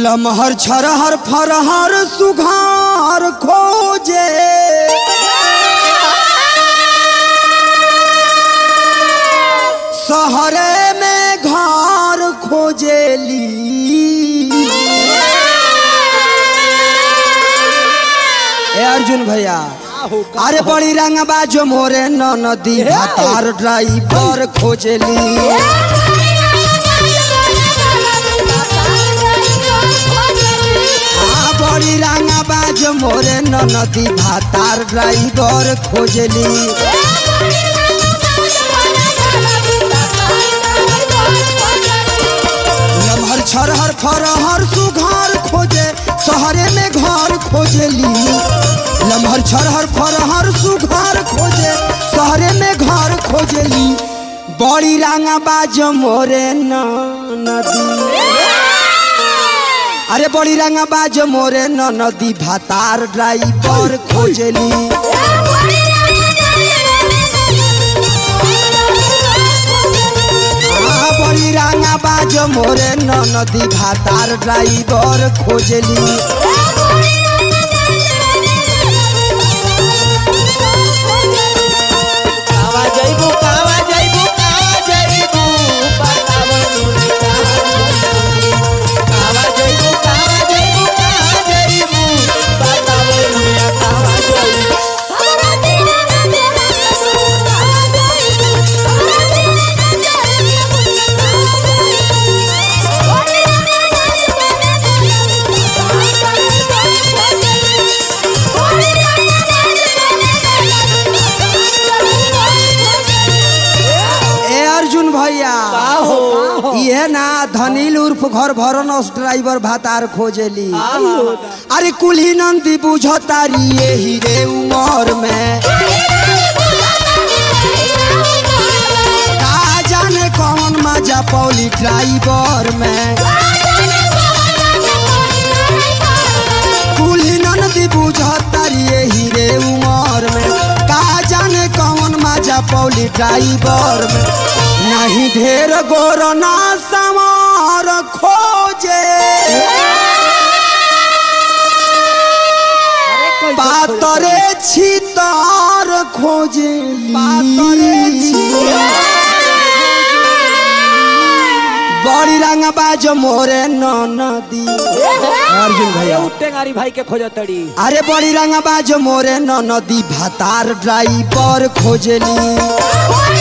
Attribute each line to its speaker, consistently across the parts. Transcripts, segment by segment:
Speaker 1: लमहर छरहर फरहर सुघार खोजे शहरे में घर खोजेली ए अर्जुन भैया अरे बड़ी रंग बाजो मोरे न नदी भातार ड्राइवर खोजेली आ बड़ी रंग बाजो मोरे न नदी भातार ड्राइवर खोजेली लमहर छरहर फरहर सुघर खोजे शहरे में घर खोजेली लमहर छरहर फरहर सुघर खोजे शहरे में घर खोजेली बड़ी रंगा बाज मोरे न नदी अरे बड़ी रंगा बाज मोरे न नदी भातार ड्राइवर खोजेली आ बड़ी रंगा बाज मोरे न नदी भातार ड्राइवर खोजेली
Speaker 2: कावा जइबू कावा जइबू कावा जइबू बतावो नुनी कावा जइबू कावा जइबू कावा जइबू बतावो नुनी कावा जइबू
Speaker 1: ए अर्जुन भैया
Speaker 2: हो
Speaker 1: ये ना धनील उर्फ घर भरनस ड्राइवर भातार खोजेली अरे कुल्ही नंदी बुझतारी यही रे उमर में का जाने कौन मजा पौली ड्राइवर में कुल्ही नंदी बुझतारी यही रे उमर में का जाने कौन मजा पौली ड्राइवर में नहीं ढेर गोर ना समार खोजे पातरे छितार खोजे बड़ी रंग बाज मोरे न नदी अर्जुन भैया
Speaker 2: टेंगारी भाई के खोजो तड़ी
Speaker 1: अरे बड़ी रंग बाज मोरे न नदी भातार ड्राइवर खोजेली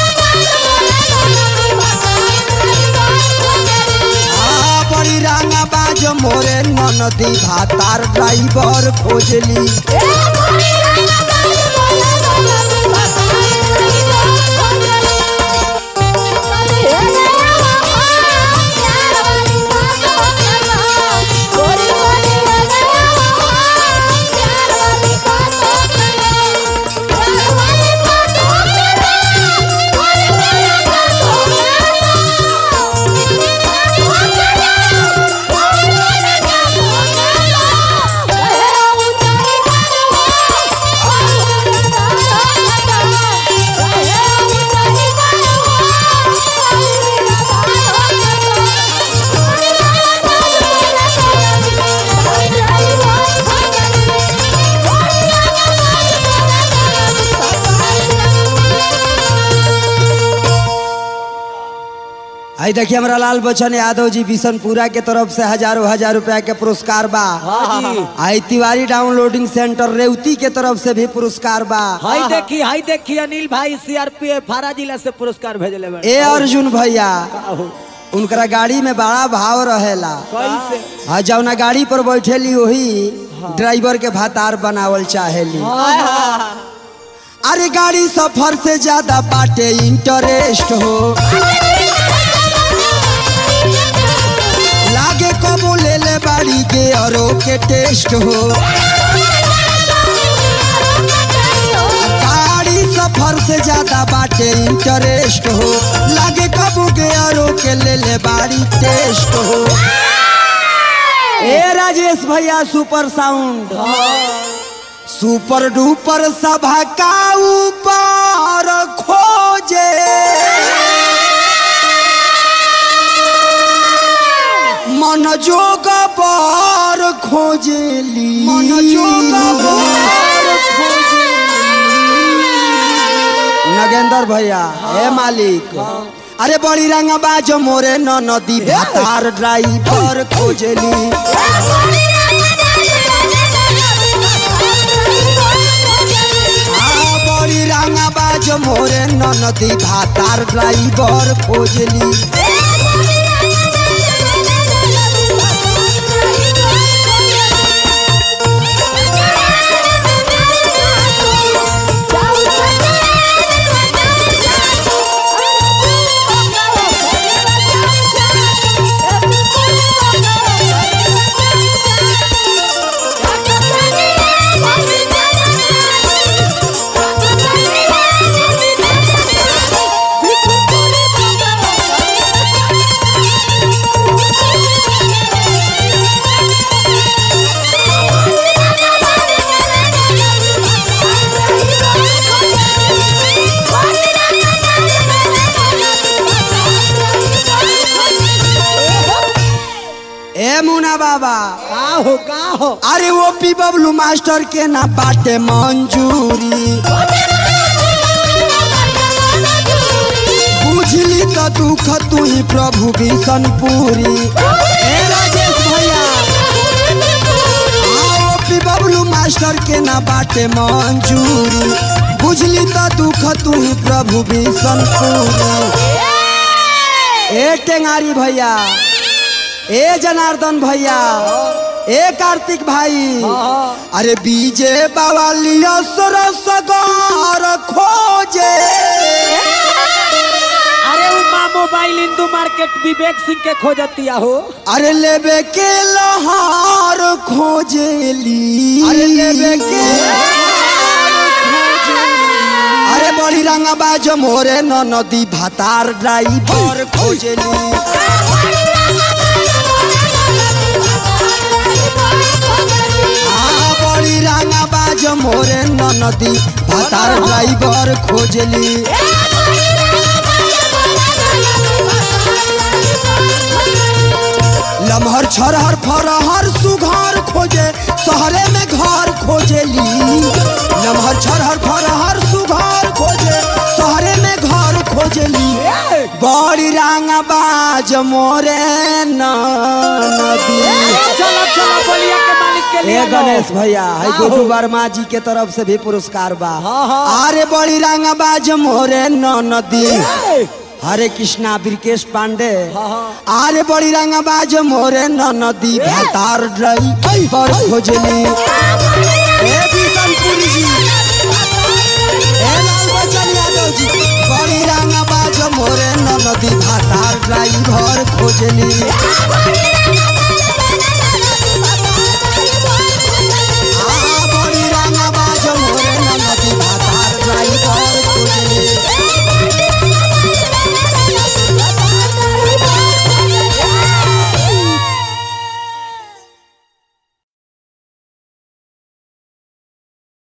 Speaker 1: आ बड़ी रंग बाज मोरे न नदी भातार ड्राइवर खोजेली आई देखिए हमारा लाल बच्चन यादव जी बिशनपुरा के तरफ से हजारों हजार रुपया के पुरस्कार बा
Speaker 2: हाँ जी
Speaker 1: आई तिवारी डाउनलोडिंग सेंटर रेवती के तरफ से भी पुरस्कार बा
Speaker 2: हाई देखी हाई देखी अनिल भाई सीआरपीएफ फारा जिला से पुरस्कार भेजले बड़े
Speaker 1: ए अर्जुन भैया
Speaker 2: आहो,
Speaker 1: उनकरा गाड़ी में बड़ा भाव रहेला
Speaker 2: कैसे
Speaker 1: आ जौना गाड़ी पर बैठेली वही ड्राइवर के भातार बनावल चाहेली अरे गाड़ी सफर से ज्यादा बाटे इंटरेस्ट हो लागे कबो ले ले बाड़ी के औरो के टेस्ट हो गाड़ी सफर से ज्यादा बाटे इंटरेस्ट हो लागे कबो के औरो के ले ले बाड़ी टेस्ट हो ए राजेश भैया सुपर साउंड सुपर डुपर सभा का ऊपर खोजे मन जोग खोजेली
Speaker 2: मन जोगा बर
Speaker 1: नगेंद्र भैया हे मालिक अरे बड़ी रंग बाजो मोरे न नदी भातार ड्राइवर खोजेली आ, बड़ी रंग बाजो मोरे न नदी भातार ड्राइवर खोजेली ए मुना बाबा
Speaker 2: का हो का हो
Speaker 1: अरे वो पी बबलू मास्टर के ना बाटे मंजूरी बुझली तो दुख तू ही प्रभु भीषणपुरी ए राजेश भैया आओ पी बबलू मास्टर के ना बाटे मंजूरी बुझली तो दुख तू ही प्रभु भीषणपुरी ए टेंगारी भैया ए जनार्दन भैया ए कार्तिक भाई अरे बीजे बावालिया सरसगार खोजे
Speaker 2: अरे उमा मोबाइल हिंदू मार्केट विवेक सिंह के खोजतिया हो
Speaker 1: अरे लेबे के लहार खोजेली अरे लेबे के अरे बड़ी रंगा बाज मोरे न नदी भातार ड्राइवर खोजेली आ बड़ी रंगा बाज मोरे न नदी भातार ड्राइवर खोजेली लमहर छरहर फरहर सुघर खोजे शहरे में घर खोजेली लमहर छरहर फरहर सुघर खोजे शहरे में घर खोजेली बड़ी रंगा बाज मोरे न नदी
Speaker 2: चलो चलो बोलिया के मालिक के लिए
Speaker 1: ए गणेश भैया है गुड्डू वर्मा जी के तरफ से भी पुरस्कार बा
Speaker 2: हाँ, हाँ।
Speaker 1: अरे बड़ी रंगा बाज मोरे न नदी हरे कृष्णा ब्रिकेश पांडे अरे बड़ी रंगा बाज मोरे न नदी भातार ड्राइवर खोजली ए बिशनपुरी जी